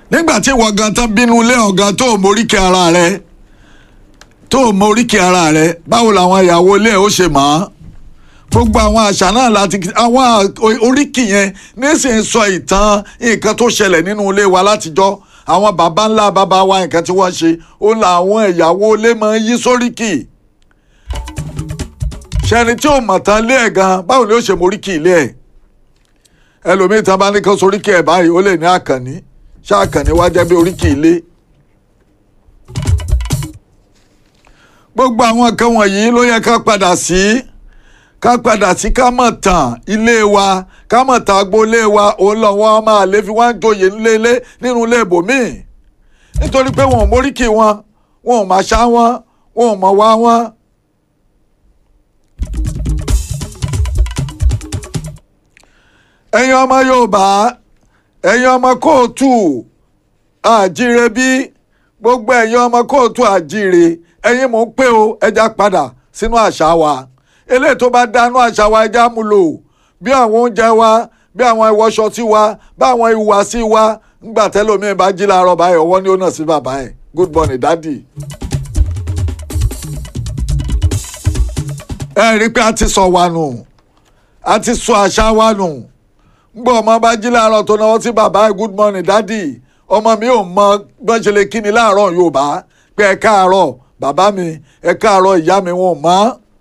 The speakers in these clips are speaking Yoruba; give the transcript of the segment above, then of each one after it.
nígbà tí ìwọ gan tán bínú ilé ọ̀gá tó o móríkì ara rẹ tó o móríkì ara rẹ báwo làwọn ìyàwó ilé ẹ̀ ó ṣe mọ̀ ọ́ gbogbo àwọn àṣà náà láti àwọn oríkì yẹn nísìnyí sọ ìtàn nǹkan tó ṣẹlẹ̀ nínú ilé wa látijọ́ àwọn baba ńlá baba wa nǹkan tí wọ́n ṣe ó làwọn ìyàwó ilé máa ń yí sóríkì ṣẹni tí ò mọ̀ tán lé ẹ̀ gan báwo ni ó ṣe móríkì ilé ẹ̀ ẹlòmíì tán bá ní kán soríkì ẹ̀ báyìí ó lè ní àkànní ṣá àkànní wá jẹ́ bí oríkì ilé. gbogbo àwọn nǹkan wọ̀nyí ló yẹ ká padà sí ká padà sí ká mọ̀ tàn ilé wa ká mọ̀ tàn agboolé wa òun lọ́wọ́ máa lè fi wá ń joyè ńlẹ́lé nínú ilé ibòmíì nítorí pé wọn ò móríkì wọn wọn ò máa ṣá wọn wọn ò mọ̀ wá wọn. ẹ̀yin ọmọ Yorùbá ẹ̀yin ọmọ kóòtù àjíire bí gbogbo ẹ̀yin ọmọ kóòtù àjíire ẹ̀yin mò ń pè ó ẹja padà sínú àṣà wa eléyìí tó bá dánú àṣà wa ẹja mú lò bí àwọn oúnjẹ wa bí àwọn ìwọṣọ sí wa bí àwọn ìhùwàsí wa ńgbà tẹ́lómi bá jí láàárọ̀ báyìí ọwọ́ ni ó nà sí bàbá ẹ̀ good morning daddy. ẹ rí i pé a ti sọ wa nù a ti sọ àṣà wa nù ngbọ́ ọmọ bá jí láàárọ̀ tó náwó sí bàbá ẹ̀ good morning daddy ọmọ mi ò mọ bọ́n ṣe lè kí ni láàárọ̀ Yorùbá pé ẹ káàárọ̀ bàbá mi ẹ káàárọ̀ ìyá mi wọn ò mọ̀.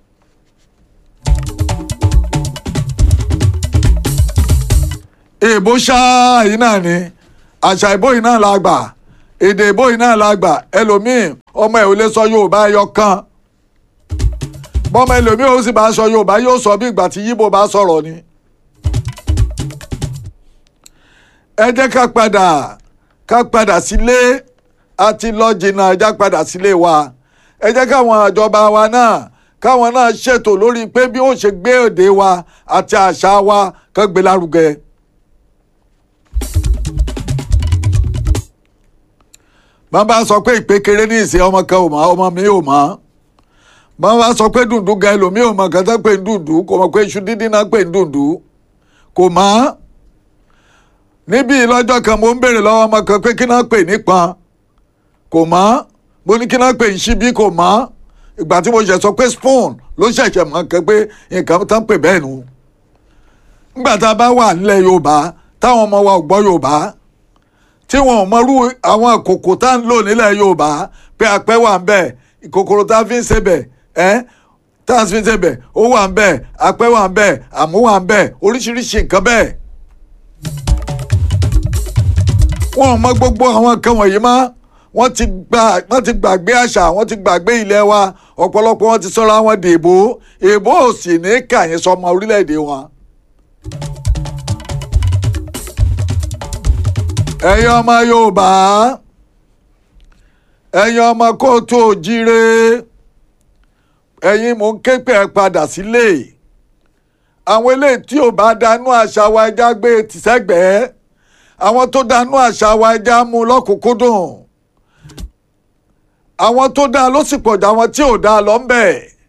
èèbó ṣáá yìí náà ni àṣà ìbò yìí náà la gbà èdè ìbò yìí náà la gbà ẹlòmíì ọmọ ẹ̀ ò lè sọ Yorùbá ẹyọ kan bọ́mọ ẹlòmíì ó sì bá sọ Yorùbá yóò sọ bí ìgbà tí Yíbò bá sọ̀rọ̀ ni. ẹ jẹ́ ká padà ká padà sílé àti lọ jìnnà ẹ jẹ́ padà sílé wa ẹ jẹ́ káwọn ìjọba wa náà káwọn náà ṣètò lórí pé bí ó ṣe gbé èdè wa àti àṣà wa kán gbé lárugẹ. bàbá sọ pé ìpékeré ní ìsìn ọmọ kan ò mọ̀ ọmọ mi ò mọ̀ bàbá sọ pé dùndún gan ẹlòmíì ò mọ̀ kàn tó pé ń dùndún kò mọ̀ pé iṣu dídín náà pé ń dùndún kò mọ̀ níbí lọ́jọ́ kan mo ń béèrè lọ́wọ́ ọmọ kan pé kí náà pè nípọn kò mọ̀ mo ní kí náà pè ń ṣíbí kò mọ̀ ìgbà tí mo ṣẹ̀ sọ pé spoon ló ṣẹ̀ṣẹ̀ mọ̀ kan pé nǹkan tán pè bẹ́ẹ̀ nu nígbà tá a bá wà nílẹ̀ Yorùbá táwọn ọmọ wa ò gbọ́ Yorùbá tí wọn ò mọrú àwọn àkókò tá à ń lò nílẹ̀ Yorùbá pé apẹ́ wà ń bẹ̀ ìkòkòrò tá a fi ń sebẹ̀ ẹ́ tá a fi ń sebẹ̀ ó wà ń bẹ̀ apẹ́ wà ń bẹ̀ àmú wà ń bẹ̀ oríṣiríṣi nǹkan bẹ́ẹ̀. wọn ò mọ gbogbo àwọn nǹkan wọ̀nyí mọ́ wọ́n ti gbà wọ́n ti gbàgbé àṣà wọ́n ti gbàgbé ilẹ̀ wa ọ̀pọ̀lọpọ̀ wọn ti sọra wọn di èbó èbó ò sì ní kàyín sọmọ orílẹ̀-èdè wọn. ẹ̀yin ọmọ Yorùbá ẹ̀yin ọmọ kóòtù òjíire ẹ̀yin mò ń ké pé ẹ padà sílé àwọn eléyìí tí ò bá dánú àṣà wa ẹja gbé tìṣẹ́gbẹ̀ẹ́ àwọn tó dánú àṣà wa ẹja mú lọ́kùnkúndùn àwọn tó dáa ló sì pọ̀jù àwọn tí ò dáa lọ ń bẹ̀.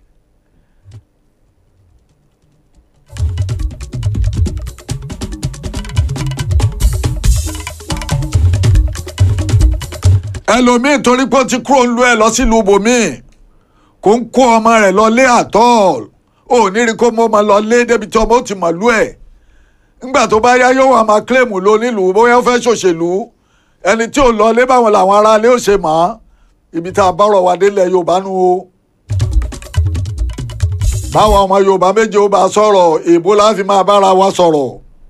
ẹlòmíín torí pé ó ti kúrò ń lu ẹ lọ sílùú bòmíì kò ń kó ọmọ rẹ̀ lọ lé àtọ́ọ̀l ò ní rí kó mọ́ ọmọ lọ lé débi tí ọmọ ó ti mọ̀ lú ẹ̀ ńgbà tó bá yá yóò wá máa kílèmù ló nílùú bóyá ó fẹ́ ṣòṣèlú ẹni tí ò lọ lé báwọn làwọn ará lé ó ṣe mọ́ ibi tá a bọ́rọ̀ wá délẹ̀ Yorùbá nu o báwọn ọmọ Yorùbá méje ó bá sọ̀rọ̀ èèbó láfi máa bára wa sọ̀rọ̀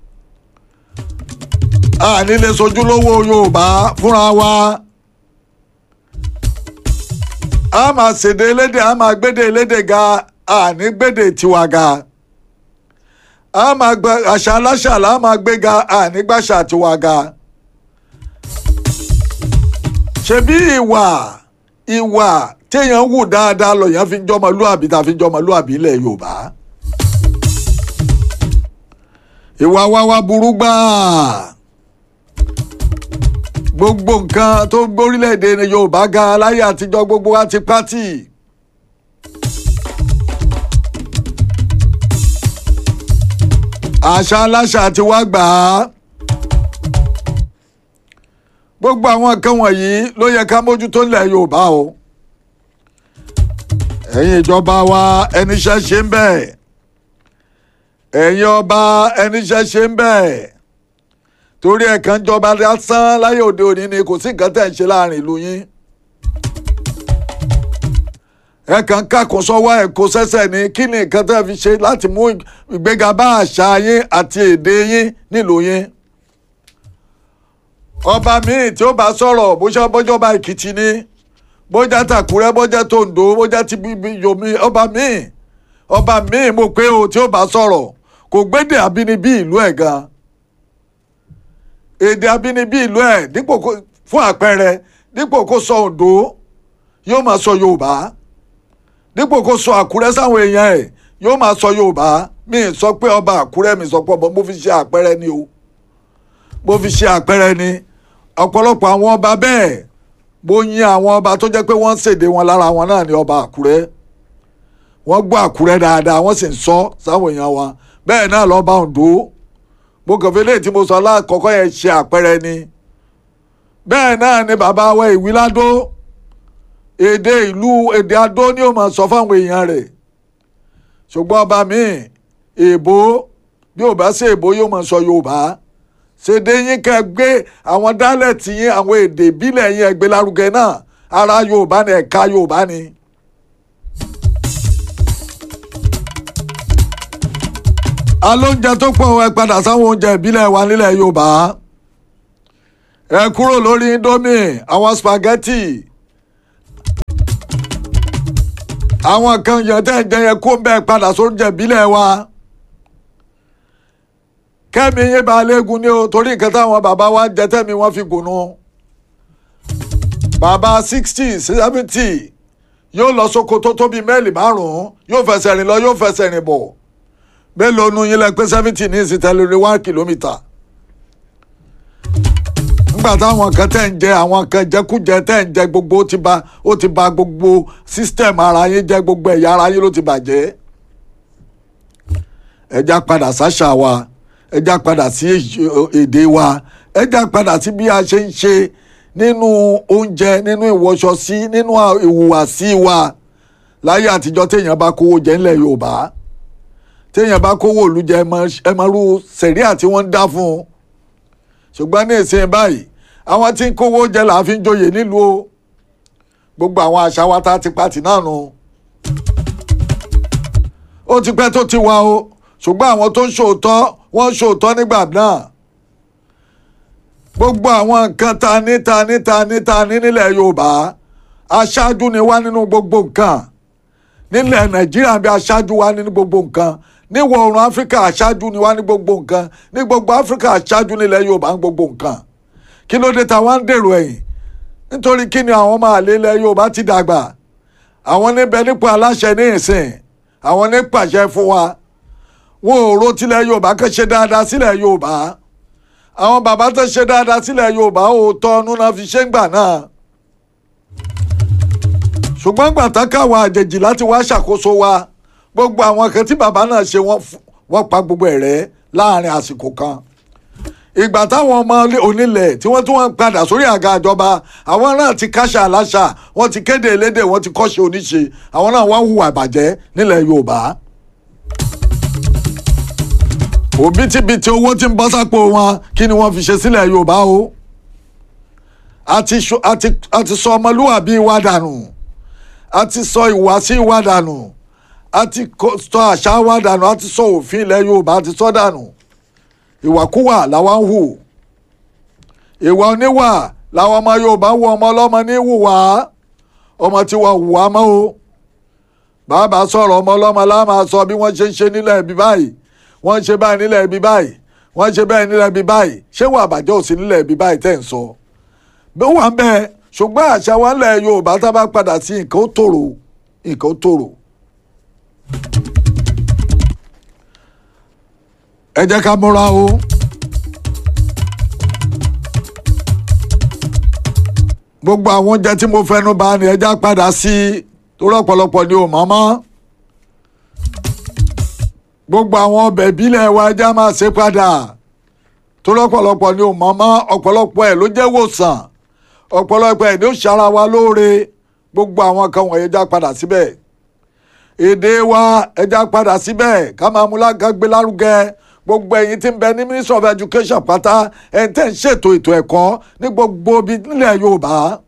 a nílé sojúlówó Yorùbá fúnra wa a máa ṣèdè elédè a máa gbédè elédè ga a ní gbédè tiwa ga a máa gba àṣà aláṣà là á máa gbéga a ní gbàṣà tiwa ga ṣebí ìwà ìwà téèyàn wù dáadáa lọ́yàn fi ń jọmọlúàbí tá a fi ń jọmọlúàbí ilẹ̀ Yorùbá ìwà wa wá burú gbáà gbogbo nǹkan tó gbórílẹ̀-èdè Yorùbá ga láyé àtijọ́ gbogbo wa ti pátì. àṣà aláṣà ti wá gbà á. gbogbo àwọn nǹkan wọ̀nyí ló yẹ ká mójútó nílẹ̀ Yorùbá o ẹ̀yin ìjọba wa ẹniṣẹ́ ṣe ń bẹ̀ ẹ̀yin ọba ẹniṣẹ́ ṣe ń bẹ̀ torí ẹ̀kan jọba lásán láyé òde òní ni kò sí nǹkan tẹ̀ ń ṣe láàrin ìlú yín ẹ̀kan kàkún sọ́wọ́ ẹ̀ kó sẹ́sẹ̀ ní kí ni nǹkan tẹ́ fi ṣe láti mú ìgbéga bá àṣà yín àti èdè yín nílùú yín ọba míì tí ó bá sọ̀rọ̀ bóṣá bọ́jọba Èkìtì ni bójá tàkúrẹ́ bójá tòǹdó bójá ti bíbí yomi ọba míì ọba míì mo pé o tí ó bá sọ̀rọ̀ kò gbédè abínibí ìlú ẹ̀ gan èdè abínibí ìlú ẹ̀ dípò kó fún àpẹẹrẹ dípò kó sọ Oǹdó yóò máa sọ Yorùbá dípò kó sọ Àkúrẹ́ sáwọn èèyàn ẹ̀ yóò máa sọ Yorùbá mi sọ pé ọba Àkúrẹ́ mi sọ pé ọba mo fi ṣe àpẹẹrẹ ni o mo fi ṣe àpẹẹrẹ ni ọ̀pọ̀lọpọ̀ àwọn ọba bẹ́ẹ̀ mo yin àwọn ọba tó jẹ́ pé wọ́n ń ṣèdè wọn lára wọn náà ní ọba Àkúrẹ́ wọ́n gbọ́ Àkúrẹ́ dáadáa wọ́n sì ń sọ sáwọn èèyàn wọn bẹ́ẹ̀ náà lọ́ba Oǹdó mo kàn fi léyìí tí mo sọ lákọ̀ọ́kọ́ yẹn ṣe àpẹẹrẹ ni bẹ́ẹ̀ náà ni bàbá wa Ìwíládó èdè ìlú èdè Adó ni ó máa sọ fáwọn èèyàn rẹ̀ ṣùgbọ́n ọba míì èèbó bí ò bá sí èèbó yóò máa sọ Yorùbá ṣèdè yín kẹ́ gbé àwọn dálẹ̀tì yín àwọn èdè ìbílẹ̀ yín ẹgbẹ́ lárugẹ náà ara Yorùbá ni ẹ̀ka Yorùbá ni. alóúnjẹ tó pọ̀ ẹ padà sáwọn oúnjẹ ìbílẹ̀ wa nílẹ̀ Yorùbá ẹ kúrò lórí indomie àwọn spaghetti àwọn kan yẹn tẹ́ ń jẹ yẹn kó ń bẹ́ẹ̀ padà sóúnjẹ ìbílẹ̀ wa kẹ́mi yín bá léegun ní o torí nǹkan táwọn bàbá wa ń jẹ tẹ́mi wọ́n fi gùnú bàbá sixty seventy yóò lọ sóko tó tóbi mẹ́ẹ̀lì márùn-ún yóò fẹsẹ̀ rìn lọ yóò fẹsẹ̀ rìn bọ̀ mélòó nu yín lẹ pé seventy ní ìsìtẹ́lórí one kilometre nígbà táwọn kan tẹ̀ ń jẹ àwọn kan jẹkújẹ tẹ̀ ń jẹ gbogbo ó ti ba ó ti ba gbogbo system ara yín jẹ gbogbo ẹ̀yà ara yín ló ti bàjẹ́ ẹja padà sáṣà wa ẹja padà sí èdè wa ẹja padà sí bí a ṣe ń ṣe nínú oúnjẹ nínú ìwọṣọ sí nínú ìhùwàsí wa láyé àtijọ́ téèyàn bá kówó jẹ ńlẹ̀ Yorùbá téèyàn bá kówó òlu jẹ ẹ máa rú sẹ̀ríà tí wọ́n ń dá fún un ṣùgbọ́n ní ìsìn báyìí àwọn tí ń kówó jẹ là á fi ń joyè nílùú o gbogbo àwọn àṣà wa tá a ti pàtì náà nù ó ti pẹ́ tó ti wà o ṣùgbọ́n àwọn tó ń ṣòótọ́ wọ́n ń ṣòótọ́ nígbà náà gbogbo àwọn nǹkan ta ní ta ní ta ní ta ní nílẹ̀ Yorùbá aṣáájú ni wá nínú gbogbo nǹkan nílẹ̀ Nàìjíríà bí aṣáájú wá nínú gbogbo nǹkan níwọ̀ oòrùn Áfíríkà aṣáájú ni wá ní gbogbo nǹkan ní gbogbo Áfíríkà aṣáájú nílẹ̀ Yorùbá ní gbogbo nǹkan kí ló dé táwa ń dèrò ẹ̀yìn nítorí kí ni àwọn ọmọ àlè ilẹ̀ Yorùbá ti dàgbà àwọn níbẹ̀ nípò aláṣẹ ní ìsìn àwọn ní pàṣẹ fún wa wọn ò ro tilẹ̀ Yorùbá kan ṣe dáadáa sílẹ̀ Yorùbá àwọn bàbá tó ṣe dáadáa sílẹ̀ Yorùbá òótọ́ ọ̀nù náà fi ṣé ń gbà náà ṣùgbọ́n gbàtà káwọn àjèjì láti wá ṣàkóso wa gbogbo àwọn kan tí bàbá náà ṣe wọ́n pa gbogbo ẹ̀ rẹ́ láàrin àsìkò kan ìgbà táwọn ọmọ onílẹ̀ tí wọ́n tún wọ́n padà sórí àga ìjọba àwọn náà ti káṣà aláṣà wọ́n ti kéde elédè wọ́n ti kọ́ṣe oníṣe àwọn náà wọ́n hùwà ìbàjẹ́ nílẹ̀ Yorùbá òbítíbitì owó tí ń bọ́ sápò wọn kí ni wọ́n fi ṣe sílẹ̀ Yorùbá o àti sọ ọmọlúwàbí wa dànù àti sọ ìwàsí wa dànù àti sọ àṣà wa dànù àti sọ òfin ilẹ̀ Yorùbá àti sọ dànù ìwàkúwà làwọn ń hù ìwà oníwà làwọn ọmọ Yorùbá wọ ọmọ ọlọ́mọ ní hùwà ọmọ tí wọ́n hùwà mọ́ o bàbá sọ̀rọ̀ ọmọ ọlọ́mọ láàmà sọ bí wọ́n ṣe ń ṣe nílẹ̀ ibi báyìí wọ́n ń ṣe báyìí nílẹ̀ ibi báyìí wọ́n ń ṣe báyìí nílẹ̀ ibi báyìí ṣé wà àbàjẹ́ òsì nílẹ̀ ibi báyìí tẹ̀ ń sọ bí wọ́n bẹ́ẹ̀ ṣùgbọ́n àṣà wa ńlẹ̀ Yorùbá tá a bá padà sí nǹkan ó tòrò nǹkan ó tòrò. ẹ jẹ́ ká múra o. gbogbo àwọn oúnjẹ tí mo fẹnu bà ní ẹja padà sí torí ọ̀pọ̀lọpọ̀ ni ò mọ̀ mọ́. gbogbo àwọn ọbẹ̀ ìbílẹ̀ wa ẹja máa ṣe padà torí ọ̀pọ̀lọpọ̀ ni ò mọ̀ mọ́ ọ̀pọ̀lọpọ̀ ẹ̀ ló jẹ́ wòsàn ọ̀pọ̀lọpọ̀ ẹ̀ ní ó ṣara wa lóore gbogbo àwọn kan wọ̀nyí já padà síbẹ̀ èdè wa ẹja padà síbẹ̀ ká máa mú lágbàgbé lárugẹ gbogbo ẹ̀yin tí ń bẹ ní ministry of education pátá ẹ̀ ń tẹ̀ ń ṣètò ètò ẹ̀kọ́ ní gbogbo ibi nílẹ̀ yorùbá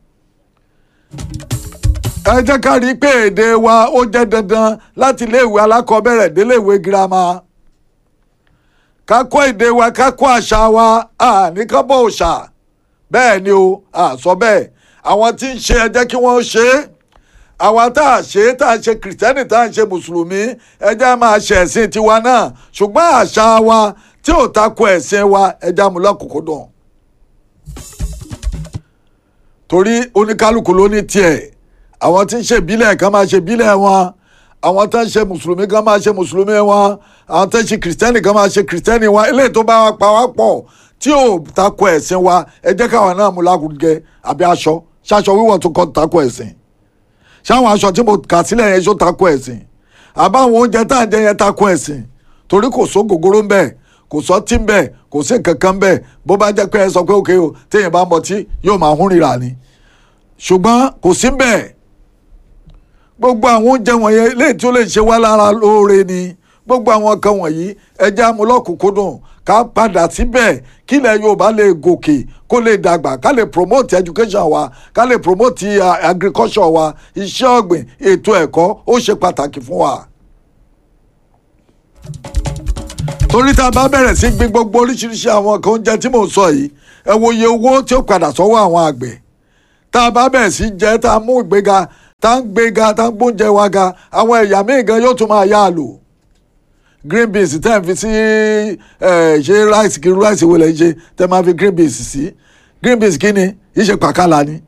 ẹ jẹ́ ká rí i pé èdè wa ó jẹ́ dandan láti iléèwé alákọ̀ọ́bẹ̀rẹ̀ déléèwé girama ká kọ́ èdè wa ká kọ́ àṣà wa àní ká bọ̀ òòṣà bẹ́ẹ̀ ni o àsọ bẹ́ẹ̀ àwọn tí ń ṣe ẹ jẹ́ kí wọ́n ṣe é àwa tá a ṣe tá a ṣe kìrìtẹ́nì tá a ṣe mùsùlùmí ẹ jẹ́ máa ṣe ẹ̀sìn tiwa náà ṣùgbọ́n àṣà wa tí ò tako ẹ̀sìn wa ẹ jẹ́ àmúlò kòkó dùn. torí oníkálukú ló ní tiẹ̀ àwọn tí ń ṣe ìbílẹ̀ kan máa ṣe ìbílẹ̀ wọn àwọn tó ń ṣe mùsùlùmí kan máa ṣe mùsùlùmí wọn àwọn tó ń ṣe kìrìtẹ́nì kan máa ṣe kìrìtẹ́nì wọn eléyìí tó bá wa pa wá pọ̀ tí ò tako ẹ̀sìn wa ẹ jẹ́ káwọn náà mú lágùnkẹ́ àbí aṣọ ṣaṣọ wíwọ̀ tó kọ́ tako ẹ̀sìn ṣáwọn aṣọ tí mo kà sílẹ̀ yẹn ṣó tako ẹ̀sìn àbáwọn oúnjẹ tá à ń jẹ yẹn tako ẹ̀sìn torí kò só gògóró ń bẹ̀ kò sọ tí ń bẹ̀ kò sí nǹkan kan ń bẹ̀ bó bá jẹ́ pé ẹ sọ pé òkè o téèyàn bá mọtí yóò máa hún rírà ni ṣùgbọ́n kò sí ń bẹ̀ gbogbo àwọn oúnjẹ wọ̀nyẹn léyìí tí ó lè ṣe wá lára lóore ni gbogbo àwọn kan wọ̀nyí ẹja amúlọ́kùnkúndùn ká padà síbẹ̀ kílẹ̀ Yorùbá lè gòkè kó lè dàgbà ká lè promote education wa ká lè promote uh, agriculture wa iṣẹ́ ọ̀gbìn ètò ẹ̀kọ́ ó ṣe pàtàkì fún wa. torí tá a bá bẹ̀rẹ̀ sí gbin gbogbo oríṣiríṣi àwọn kan oúnjẹ tí mò ń sọ yìí ẹ wo iye owó tí ó padà sọ́wọ́ àwọn àgbẹ̀ tá a bá bẹ̀rẹ̀ sí jẹ́ tá a mú ìgbéga tá a ń gbéga tá a ń gbóúnjẹ wa ga àwọn ẹ̀yà míì gan yóò tún máa yá a lò green beans tẹ́ ẹ̀ fi sí ṣe rice kí rice wo lẹ́ ń ṣe tẹ́ ẹ máa fi green beans sí green beans kí ni yìí ṣe pàkàlà ni.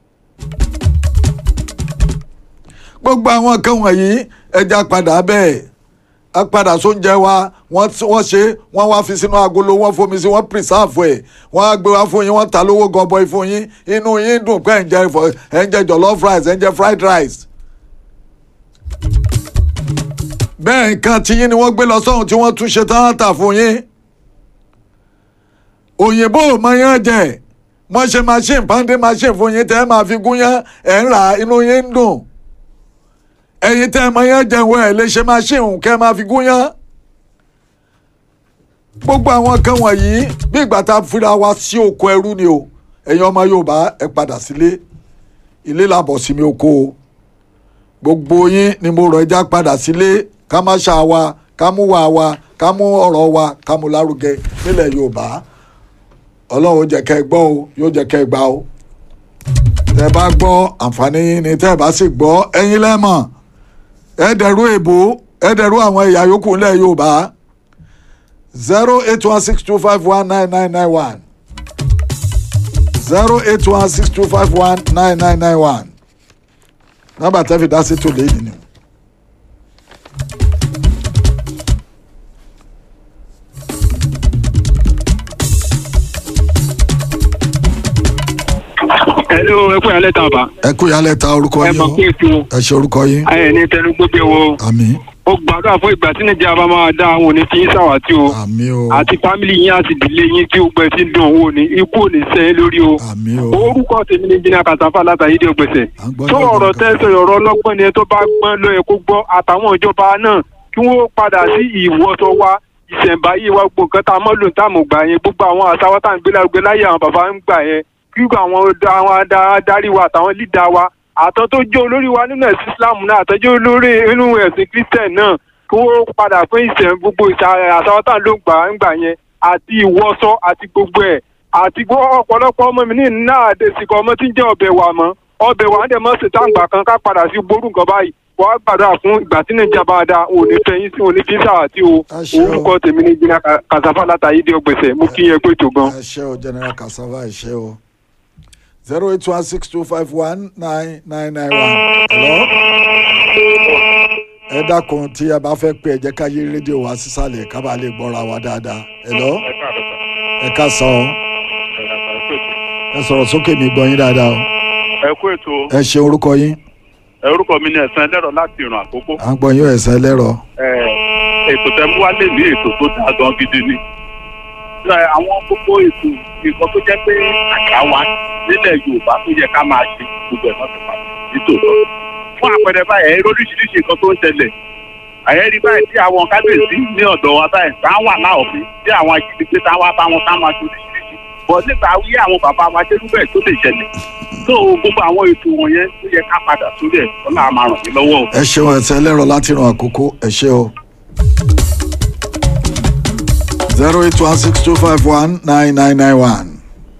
gbogbo àwọn nǹkan wọ̀nyí ẹja padà bẹ́ẹ̀ a padà sóúnjẹ wa wọ́n ṣe wọ́n wá fi sínú agolo wọ́n fomi sí wọ́n preserve ẹ̀ wọ́n á gbé wá fún yín wọ́n ta lówó gọbọi fún yín inú yín dùn pé ẹ̀ ń jẹ ẹ̀ ń jẹ jollof rice ẹ̀ ń jẹ fried rice bẹ́ẹ̀ nǹkan tí yín ni wọ́n gbé lọ sọ́hun tí wọ́n tún ṣe tán tà fún yín òyìnbó ò mọ yán jẹ wọ́n ṣe machine pàǹdé machine fún yín tẹ́ ẹ máa fi gún yán ẹ̀ ń rà inú yín ń dùn ẹ̀yin tẹ́ ẹ mọ yán jẹ wọ́n ẹ̀ lè ṣe machine kẹ́ ẹ máa fi gún yán gbogbo àwọn kan wọ̀nyí bí ìgbà tá a fira wa sí oko ẹrú ni o ẹ̀yin ọmọ Yorùbá ẹ padà sílé ilé làbọ̀ sí mi oko o gbogbo yín ni mo rọ̀ ẹja padà sílé ká má ṣá wa ká mú wa wa ká mú ọ̀rọ̀ wa ká mú lárugẹ nílẹ̀ yorùbá ọlọ́run jẹ́ kẹ́ ẹ gbọ́ o yóò jẹ́ kẹ́ ẹ gbà o tẹ́ bá gbọ́ àǹfààní yín ni tẹ́ bá sì gbọ́ ẹ̀yin lẹ́mọ̀ ẹ dẹ̀rú èbó ẹ dẹ̀rú àwọn ẹ̀yà yòókù nílẹ̀ yorùbá zero eight one six two five one nine nine nine one zero eight one six two five one nine nine nine one nọ́mbà tẹ́ fi dá sí tòlé yìí ni. Hello, ẹ kú ìyálẹ̀ tán bá. ẹ kú ìyálẹ̀ ta orúkọ ẹ yín mọ̀ o pé ètò ẹ ṣe orúkọ yín ayẹ̀ ní tẹnu gbogbo wo. àmín ó gbàdúrà fún ìgbà tí nàìjíríà bá máa dá àwọn òní fi yín ṣàwátì o. àmín o àti fámìlì yín àti ìdílé yín tí ó gbẹ sí dùn owó ni ikú ò ní sẹ́yìn lórí o. àmín o orúkọ tèmi ni jìnnà kàtàfà látàyè dé ògbèsè. à ń gbọ́ tó ní ọ̀rọ̀ ọ̀dọ̀ tẹ́sán ọ̀rọ̀ ọlọ́gbọ́n ni ẹ tó bá gbọ́n ló yẹ kó gbọ́ àtàwọn ìjọba náà kí wọ́n padà sí ìwọ́sọ wa ìṣẹ̀ǹbáyé wa gbogbo nǹkan tá a mọ́ lò tá a mọ̀ gbà yẹn gbogbo àwọn àṣà wa tá à ń gbé lárugẹ láyé àwọn bàbá ń gbà yẹn kí àwọn àwọn adarí wa àtàwọn lídà wa àtọ́ tó jẹ́ olórí wa nínú ẹ̀sìn Islam náà àtọ́jú olórí nínú ẹ̀sìn Christian náà kí wọ́n padà fún ìṣẹ̀ gbogbo ìṣà àṣà wa tá à ń lò gbà ń gbà yẹn àti ìwọ́sọ àti gbogbo ẹ̀ àti gbọ́ ọ̀pọ̀lọpọ̀ ọmọ mi ní náà àdèsìkọ ọmọ tí ń jẹ́ ọbẹ̀ wà mọ́ ọbẹ̀ wà ń dẹ̀ mọ́ sí táǹgbà kan ká padà sí gbórú nǹkan báyìí wọ́n á gbàdúrà fún ìgbà tí nàìjíríà bá da òní fẹ́yìn sí òní fíṣà àti o Àṣẹ o. orúkọ tèmi ní jìnnà kàṣàfà látàyè dé ọgbẹ̀sẹ̀ mo kí yẹn pé tó gan. ẹ ṣé o general cassava ẹ ṣé o zero eight one six two five one nine nine nine one hello ẹ dákun tí a bá fẹ́ pé ẹ jẹ́ ká yí rédíò wá sísàlẹ̀ ká bàa lè gbọ́ra wa dáadáa hello ẹ ká sọ ọ ẹ sọ̀rọ̀ sókè mi gbọ́ yín dáadáa o ẹ kú ètò ẹ ṣe orúkọ yín orúkọ mi ní ẹ̀sán ẹlẹ́rọ láti ìrùn àkókò à ń gbọ́ yín ẹ̀sẹ̀ lẹ́rọ Ẹ, ètò tẹ mú wálé ní ètò tó dáa gan gidi ni Ẹ, àwọn gbogbo ètò nǹkan tó jẹ́ pé àṣà wa nílẹ̀ yorùbá tó yẹ ká máa ṣe gbogbo ẹ̀ náà ti padà nítòótọ́ fún àpẹẹrẹ báyìí ẹ̀rí oríṣiríṣi nǹkan tó ń ṣẹlẹ̀ àyẹ̀rí báyìí tí àwọn kábíyèsí ní ọ̀dọ̀ wa báyìí tá wà láòfin tí àwọn ajínigbé tá wá bá wọn tá máa ṣe oríṣiríṣi bọ̀ nípa wí àwọn bàbá wa ṣerú bẹ́ẹ̀ tó lè ṣẹlẹ̀ tó gbogbo àwọn ètò wọ̀nyẹn tó yẹ ká padà sórí ẹ̀ ọlá máa ràn mí lọ́wọ́ o. ẹ ṣeun ẹsẹ ẹlẹ́rọ láti ràn àkókò ẹ ṣe o. zero eight one six two five one nine nine nine one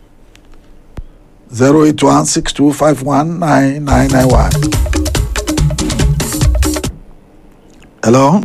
zero eight one six two five one nine nine nine one. hello.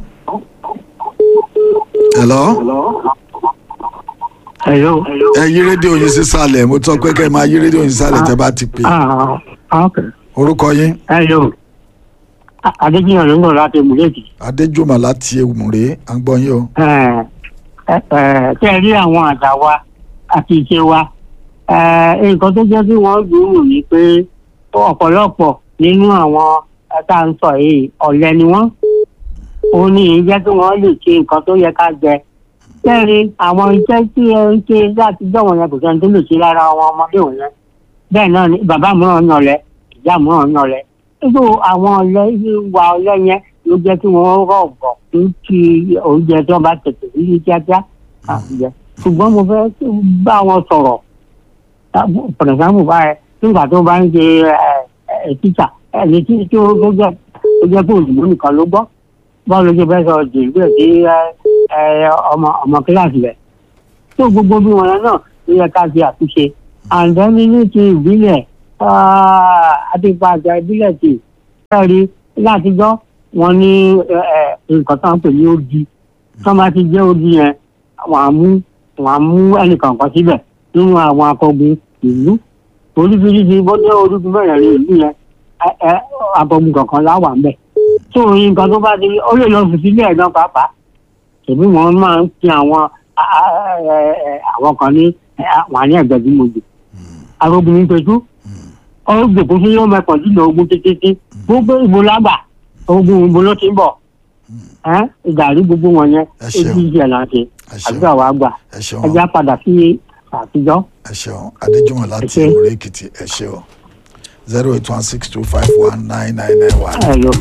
hello. Hello. ẹ yí rédíò yín sísàlẹ̀ mo tọ́ pé kẹ́ ẹ máa yí rédíò yín sísàlẹ̀ tẹ́ bá ti pè Ah, okay. orúkọ yín Hello. A- Adéjìyàn ló ń bọ̀ láti Mùlẹ́kì. adéjùmọ̀ láti ewùmùrè à ń gbọ́ yín o. Tẹ́ ẹ rí àwọn àṣà wa àti ìṣe wa. Eh, Nǹkan tó jẹ́ kí wọ́n gbòòrò ni pé ọ̀pọ̀lọpọ̀ nínú àwọn tá à ń sọ yìí ọ̀lẹ ni wọ́n. Ó ní jẹ́ kí wọ́n lè ṣe nǹkan tó yẹ ká jẹ. Bẹ́ẹ̀ni àwọn iṣẹ́ tí ẹ ń ṣe láti jọ̀wọ́ yẹn kò sẹ́ni tó lè ṣe lára àwọn ọmọdé òun yẹn. Bẹ́ẹ̀ náà ni bàbá mìíràn yan ọ̀lẹ, ìyá mìíràn yan ọ̀lẹ irú àwọn ọlẹ wa ọlẹ yẹn ló jẹ kí wọn rọgbọ fún kí oúnjẹ tí wọn bá tètè rí kíákíá àjẹ ṣùgbọ́n mo fẹ́ bá wọn sọ̀rọ̀ pẹ̀lẹ́sàmù báyẹn nígbà tó bá ń ṣe ẹ títà ẹni tí tí ó tó jẹ tó jẹ pé òyìnbó nìkan ló gbọ́ báwo ló ṣe fẹ́ sọ jìnnìbẹ sí ọmọ ọmọ kíláàsì rẹ̀ tó gbogbo bí wọn yẹn náà ló yẹ ká ṣe àtúnṣe àǹdẹ́ni ní ti ìbílẹ̀ àti ìpàjà ìbílẹ̀ tì kẹ́rì látijọ́ wọn ní nǹkan tó ń pè ní odi tó bá ti jẹ́ odi yẹn wọ́n á mú wọ́n á mú ẹnìkan kan síbẹ̀ nínú àwọn akọgun ìlú oríṣiríṣi bó jẹ́ orúkú bẹ̀rẹ̀ ní ìlú yẹn akọgun kankan láwà ń bẹ̀ tó nǹkan tó bá ti ó lè lọ fìdí ilé ẹ̀gbọ́n pàápàá tèmi wọn máa ń fi àwọn àwọn kan ní àwọn àní ẹ̀gbẹ́ bí mo jù arógun ní pẹ̀tù ọgbẹ kò sí yóò máa pọ̀ jùlọ ogun títí gbogbo ìbò lágbà ogun ìbò ló ti ń bọ̀ ìdàrí gbogbo wọn yẹn Ẹ ṣeun. ojú ìṣẹ̀ là ń ṣe Ẹ ṣeun. àdúrà wa gbà ẹ ṣeun ẹja padà sí àtijọ́. ẹ ṣeun adéjùmọ̀ láti ṣé. ewùrè èkìtì ẹ ṣeun zero eight one six two five one nine nine nine one ẹ lọ.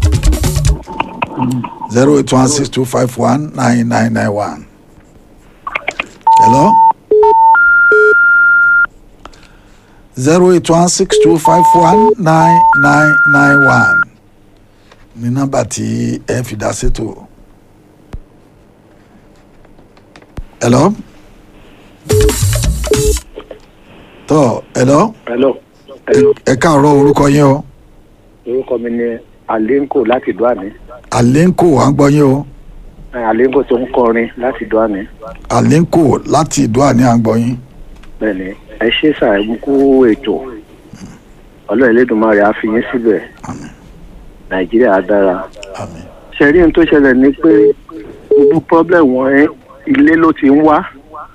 zero eight one six two five one nine nine nine one. Hello. zero eight one six two five one nine nine nine one ní nọ́mbà tí ẹ fi dá sétò. Hello. tọ́ hello hello ẹ káàárọ̀ orúkọ yín o orúkọ mi ni alenko láti duane Alenko à ń gbọ́ yín o alenko tó ń kọrin láti duane Alenko láti ìdúrà ní à ń gbọ́ yín. bẹ́ẹ̀ni ẹ ṣe ṣàìmùkú ètò ọlọ́run elédùnmarè á fi yín síbẹ̀ Àmín. nàìjíríà á dára Àmín. ṣẹ̀rí ohun tó ṣẹlẹ̀ ni pé gbogbo problem wọn ẹ, ilé ló ti ń wá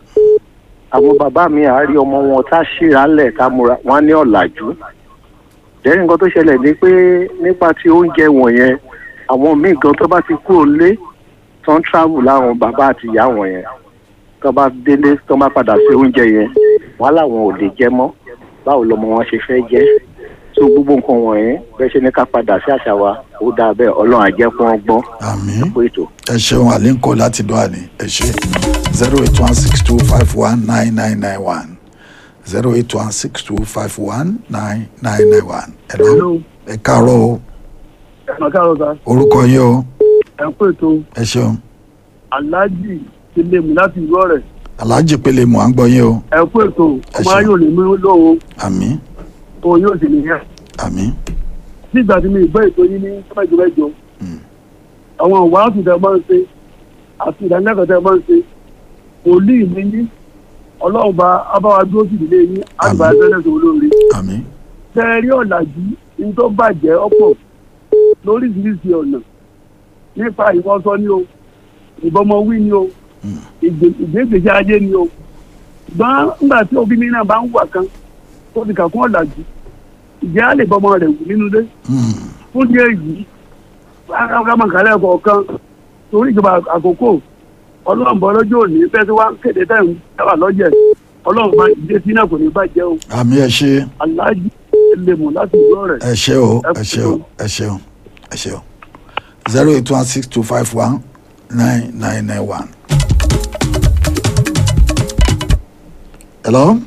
àwọn bàbá mi àárí ọmọ wọn tá a ṣíra lẹ̀ ká múra wọn á ní ọ̀làjú lẹ́yìn nǹkan tó ṣẹlẹ̀ ni pé nípa ti oúnjẹ wọ̀nyẹn àwọn míì gan tó bá ti kúrò lé tó ń travel láwọn bàbá àti ìyá wọn yẹn tó bá délé tó bá padà sí oúnjẹ yẹn wọn làwọn ò lè jẹ mọ́ báwo lọmọ wọn ṣe fẹ́ jẹ́ tó gbogbo nǹkan wọ̀nyẹn bẹ́ẹ̀ ṣe ní ká padà sí àṣà wa ó dáa bẹ́ẹ̀ ọlọ́run á jẹ́ kí wọ́n gbọ́n Àmín. fún ètò. ẹ ṣeun Alenko láti ìdúrà ní ẹ ṣe zero eight one six two five one nine nine nine one zero eight one six two five one nine nine nine one. Hello. ẹ káàárọ̀ o ẹ̀ka káàrọ̀ sá orúkọ yín o ẹ̀ ń pètò ẹ ṣeun aláàjì ti lè mú láti ìlú ọ̀rẹ́ Alhaji Pele mò ń gbọ́ yín o ẹ̀ ń pètò Ẹ ọmọ ṣeun. ayé ò lè mú lóhùn àmín òun yóò sì nìyẹn àmín nígbà tí mi ìgbọ́ ètò yín ní sọ́mẹ́jọ mẹ́jọ Mm. àwọn ìwàásù tẹ máa ń ṣe àti ìdánilẹ́kọ̀ọ́ tẹ máa ń ṣe wòlíì mi ní ọlọ́run bá abáwa dúró sí ìdílé yín àgbà Àmín. ẹgbẹ́ lẹ́sọ̀ olóore àmín tẹ ẹ rí ọ̀làjú ní tó bàjẹ́ ọ̀pọ̀ lóríṣiríṣi ọ̀nà nípa ìwọ́sọ ni o ìbọmọwí ni o Mm. ìgbé- ìgbégbèsè ayé ni o ṣùgbọ́n nígbà tí òbí mi náà bá ń wà kan tó ti kà kún ọ̀làjú ìjẹ́ á lè bọ́mọ rẹ̀ wù nínú ilé Mm. fún díẹ̀ yìí akámọ̀kálẹ̀ kọ̀ọ̀kan torí ìjọba àkókò ọlọ́run bọ́ lọ́jọ́ òní bẹ́ẹ̀ tí wọ́n ń kéde tẹ̀ ń dábàá lọ́jẹ̀ ọlọ́run bá ìdílé sí náà kò ní bàjẹ́ o àmì ẹ ṣe aláàjì lè mọ̀ láti ìlú ọ̀rẹ́. ẹ ṣe o ẹ ṣe o ẹ ṣe o ẹ ṣe o zero eight one six two five one nine nine nine one. hello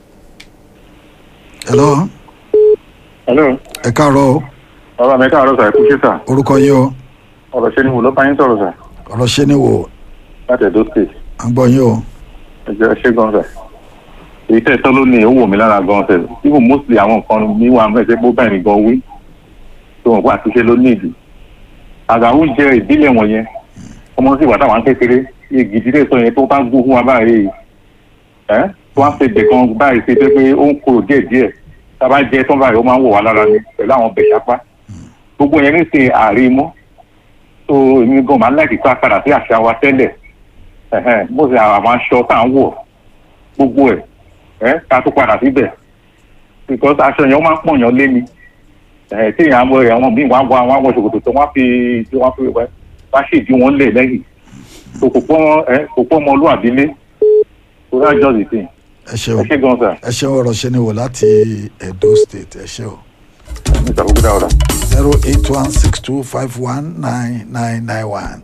hello hello ẹ káàárọ̀ o bàbá mi káàárọ̀ sà ẹ kú ṣé sà orúkọ yín o ọ̀rọ̀ ṣe ni wò ló bá yín sọ̀rọ̀ sà ọ̀rọ̀ ṣe ni wò láti Edo state à ń gbọ́ yín o ẹ jẹ́ ṣé gan sà èyí tẹ́ ẹ tọ́ ló ní ó wò mí lára gan sẹ̀ even mostly àwọn nǹkan mi wà mẹ́sẹ̀ pé ó bẹ̀rẹ̀ gan wí tó wọn kó àtúnṣe ló ní ìdí àgbà oúnjẹ ìbílẹ̀ wọ̀nyẹn ọmọ sì wà táwọn kékeré igi ìdílé sọ yẹn tó bá gbó fún wa báyìí ẹ tó wá ṣe bẹ̀kan báyìí ṣe pé pé ó ń korò díẹ̀ díẹ̀ tá a bá jẹ tán báyìí ó máa ń wọ̀ wá lára ni pẹ̀lú àwọn bẹ̀ṣapá gbogbo yẹn ní ṣe ààrẹ mọ́ tó èmi gan máa ń láìkí ká padà sí àṣà wa tẹ́lẹ̀ ẹ̀hẹ́n, bó ṣe àwọn aṣọ tá à ń wọ̀ gbogbo ẹ̀ ẹ́ ká tó padà síbẹ̀ because aṣọ yẹn ó máa ń pọ̀ yàn lé ni ẹ̀ tí èèyàn àwọn àwọn míì wá wá wá wọ ṣòkòtò tó wá fi tí wọ́n fi wẹ́ wá ṣèdí wọn lẹ̀ lẹ́yìn tó kò pọ́n ẹ kò pọ́n ọmọlúwàbí lé so that's just the thing ẹ ṣe o ẹ ṣé gan sir ẹ ṣe ọ̀rọ̀ ṣe ni wò láti Edo state ẹ ṣe o mr bukuda ọ̀rọ̀. zero eight one six two five one nine nine nine one.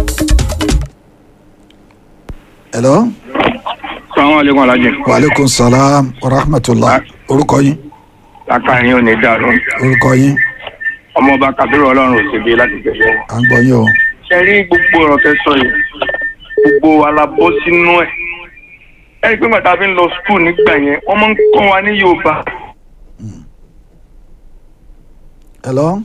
hello sàwọn alekun alajẹ waaleykum salaam wa rahmatulah orúkọ yín aka yín ò ní dàrú orúkọ yín ọmọọba kabiru Ọlọ́run òsèbí láti tẹlẹ à ń gbọ́ yín o ṣe rí gbogbo ọ̀rọ̀ tẹ́ sọ yìí gbogbo wa la bọ́ sínú ẹ̀ ẹ rí i pé gbàtà fi ń lọ skul nígbà yẹn wọ́n máa ń kọ́ wa ní Yorùbá hello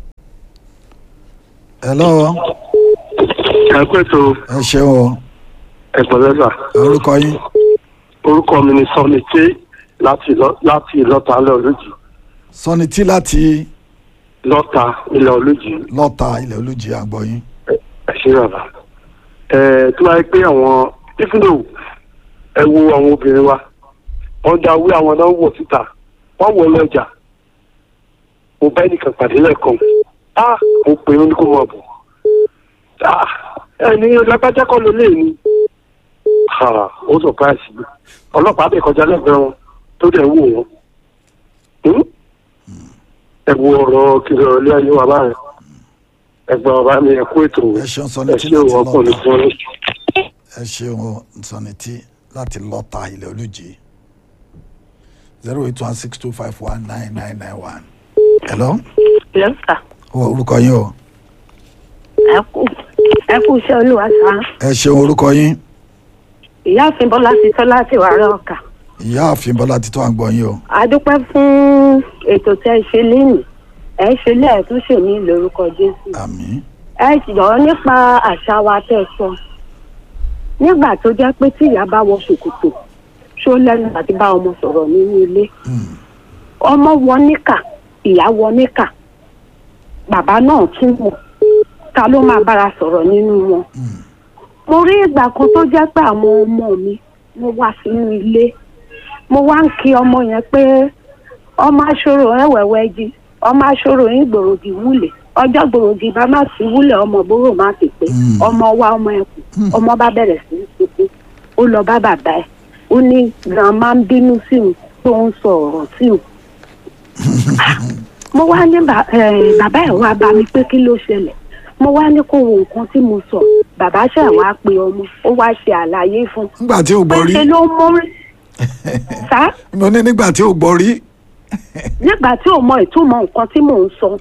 hello ẹ pẹ́ tó ẹ ṣeun o ẹ̀pọ̀ lẹ́sà orúkọ yín orúkọ mi ni sọ́ni tí láti lọ- láti ìlọ́ta ilẹ̀ olójì sọni tí láti lọ́ta ilẹ̀ olójì lọ́ta ilẹ̀ olùjì à ń gbọ́ yín ẹ ṣe bàbá ẹ tó wáyé pé àwọn ìfúnnò ẹ wo àwọn obìnrin wa wọ́n dá wí àwọn náà wọ̀ síta wọ́n wọ̀ lọ́jà mo bá ẹnìkan pàdé lẹ́ẹ̀kan ah mo pè é ní kó máa bọ̀ ah ẹni lágbájá kọ́ ló lé ní ah ó sọ̀páìsì mi ọlọ́pàá bẹ̀ kọjá lẹ́gbẹ̀ẹ́ wọn tó dẹ̀ ń wò wọ́n Hmm? ẹ wo ọ̀rọ̀ kiri ọ̀rọ̀ ilé ayé wa báyìí ẹgbẹ́ ọba mi ẹ kú ètò ẹ ṣeun sọni ẹ tí ṣe láti òwò ọkùnrin lọ́ta fún ọ. ẹ ṣeun o sọni tí láti lọ́ta ilẹ̀ olùjì zero eight one six two five one nine nine nine one hello lọ́sà o orúkọ yín o ẹ kú ẹ kú iṣẹ́ olúwa sá ẹ ṣeun orúkọ yín ìyáàfin bọ́lá ti tọ́ láti wàrà ọkà ìyá àfin bọ́lá títọ́ à ń gbọ́ yín o a dúpẹ́ fún ètò tẹ́ ẹ ṣe lénìí ẹ ṣe lẹ́ẹ̀túnṣe ní lórúkọ jésù àmín ẹ jọ̀ọ́ nípa àṣà wa tẹ́ ẹ sọ nígbà tó jẹ́ pé tí ìyá bá wọ ṣòkòtò ṣó lẹ́nu àti bá ọmọ sọ̀rọ̀ nínú ilé ọmọ wọ níkà ìyá wọ níkà bàbá náà tún wọ ta ló máa bára sọ̀rọ̀ nínú wọn mo rí ìgbà kan tó jẹ́ pé àwọn ọmọ mi mo wá sínú ilé mo wá ń kí ọmọ yẹn pé ọmọ aṣọ́rò ẹ̀wẹ̀wẹ̀ jí ọmọ aṣọ́rò yín gbòròdì wúlẹ̀ ọjọ́ gbòròdì bá má sí wúlẹ̀ ọmọ bóró má ti pé Mm. ọmọ wa ọmọ ẹkùn ọmọ bá bẹ̀rẹ̀ sí í sunkún ó lọ bá bàbá ẹ̀ ó ní grandma ń bínú sí òun tó ń sọ ọ̀rọ̀ sí òun mo wá ní bà- eh, bàbá ẹ̀ wá bá mi pé kí ló ṣẹlẹ̀ mo wá ní kó wo nǹkan tí mo sọ bàbá ṣẹ̀ wá pe ọmọ ó wá ṣe àlàyé fún un nígbà tí ò gbọ́ rí ṣe ló mú sá mo ní nígbà tí ò gbọ́ rí nígbà tí ò mọ ìtumọ̀ nǹkan tí mò ń sọ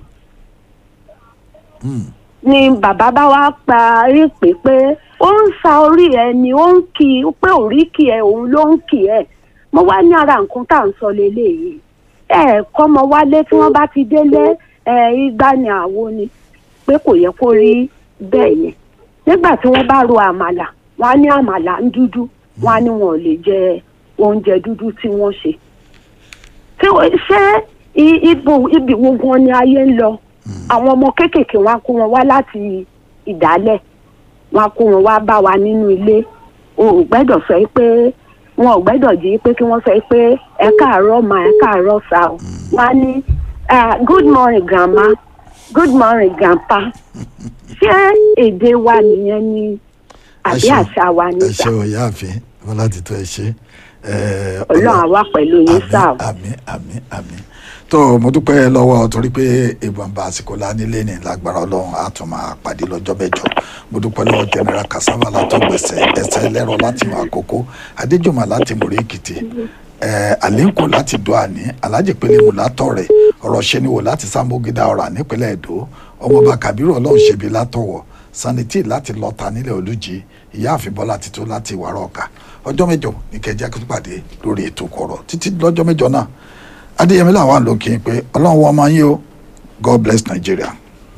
ni bàbá bá wá pa èpè pé ó ń sa orí ẹ ni ó ń kì í pé òríkì ẹ òun ló ń kì ẹ mo wá ní ara nǹkan tá à ń sọ leléyìí ẹ kọ́mọ wálé tí wọ́n bá ti délé ẹ igbá ni àwo ni pé kò yẹ kó rí bẹ́ẹ̀ yẹn nígbà tí wọ́n bá ro àmàlà wọ́n á ní àmàlà ń dúdú wọ́n á ní wọn ò lè jẹ oúnjẹ dúdú tí wọ́n ṣe tí o- ṣé i- ibo ibi wo gan ni ayé ń lọ àwọn ọmọ kéékèèké wọn á kó wọn wá láti ìdálẹ̀ wọn á kó wọn wá bá wa nínú ilé o ò gbẹ́dọ̀ sọ yìí pé wọn ò gbẹ́dọ̀ jí pé kí wọ́n sọ yìí pé ẹ káàárọ̀ mà ẹ káàárọ̀ sà o wọn á ní ah, good morning grandma good morning grandpa ṣé èdè wa nìyẹn ni àbí ṣeun. àṣà wa ẹ nígbà ṣe o ìyá àfin bọ́lá títọ́ ẹ ṣe Eh, ọlọ́run àwa pẹ̀lú yín sáà o. àmì àmì àmì tó mo dúpẹ́ lọ́wọ́ torí pé ìbọnba àsìkò lánilé ní lágbára ọlọ́run á tún máa pàdé lọ́jọ́ mẹ́jọ mo dúpẹ́ lọ́wọ́ general kasava látọ̀gbẹ̀sẹ̀ ẹsẹ̀ ẹlẹ́rọ láti mọ àkókò adéjùmọ̀ láti mọ̀rẹ́ èkìtì àléǹkò láti dọ́ àní alájì pélé mu látọ̀rẹ̀ ọ̀rọ̀ ṣẹ́niwò láti sàmógídà ọ̀rà nípínlẹ̀ èdò ọmọọba kàbírù ọlọ́run ṣebi látọ̀wọ̀ sanití láti lọ́ta nílẹ̀ olújì ìyáàfin bọ́lá tító láti ìwárọ̀ ọ̀ka ọjọ́ mẹ́jọ ní kẹjá kí tó pàdé lórí ètò kọ̀rọ̀ títí lọ́jọ́ mẹ́jọ náà adéyẹmí làwọn àlọ́ kí n pé ọlọ́run wọn máa ń yí o god bless nigeria.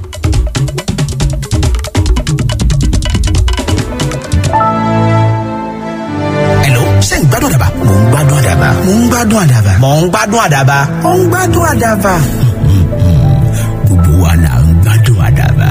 Hello, ṣé ń gbádùn àdàbà? Mò ń gbádùn àdàbà. Mò ń gbádùn àdàbà. Mò ń gbádùn àdàbà. Mò ń gbádùn àdàbà. Gbogbo wa là ń gbádùn àdàbà.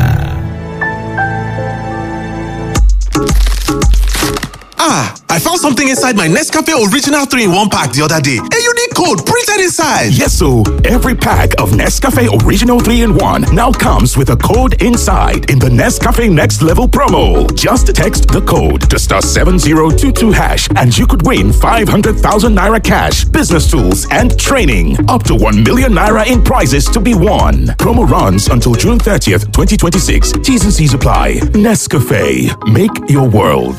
Ah, I found something inside my Nescafe Original 3 in 1 pack the other day. A unique code printed inside. Yes, so every pack of Nescafe Original 3 in 1 now comes with a code inside in the Nescafe Next Level promo. Just text the code to star 7022 hash and you could win 500,000 naira cash, business tools, and training. Up to 1 million naira in prizes to be won. Promo runs until June 30th, 2026. T's and C's apply. Nescafe. Make your world.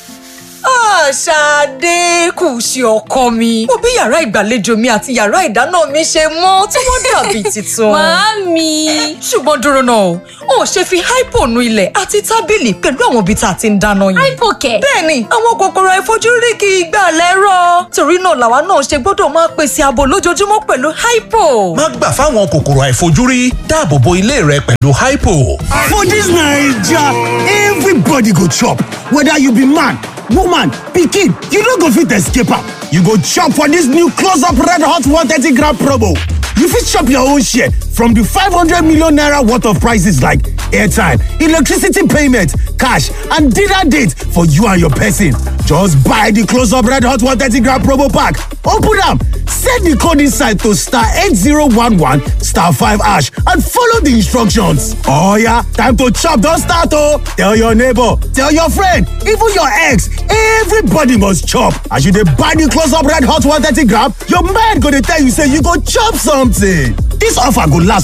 Ṣadé kù sí ọkọ mi. Mo bí yàrá ìgbàlejò mi àti yàrá ìdáná mi ṣe mọ́ tí wọ́n dàbí tuntun. Màámi. Ṣùgbọ́n dúró náà, o ò ṣe fi hypo nu ilẹ̀ àti tábìlì pẹ̀lú àwọn ibi tá a ti ń dáná yẹn. Hypo kẹ̀. Bẹ́ẹ̀ni, àwọn kòkòrò àìfojúrí kì í gbà lẹ́rọ̀. Torí náà làwa náà ṣe gbọ́dọ̀ máa pèsè ààbò lójoojúmọ́ pẹ̀lú hypo. Má gbà fáwọn kòkòrò àìfojúrí dáàbò bo ilé rẹ pẹ̀lú hypo. For dis Naija, everybody go chop, whether you be man, woman, pikin, you no go fit escape am. You go chop for dis new close up red hot 130 gram promo. You fit chop your own share from di 500 million naira worth of prices like airtime, electricity payment, cash and dinner date for you and your person. Just buy di close up red hot 130 gram promo pack, open am, set di code inside to star 8011 star 5 hash and follow di instructions. Oh yeah, time to chop don start oh! Tell your neighbor, tell your friend, even your ex, everybody must chop. As you dey buy di close up red hot 130 gram, your mind go dey tell you say you go chop something. Dis offer go last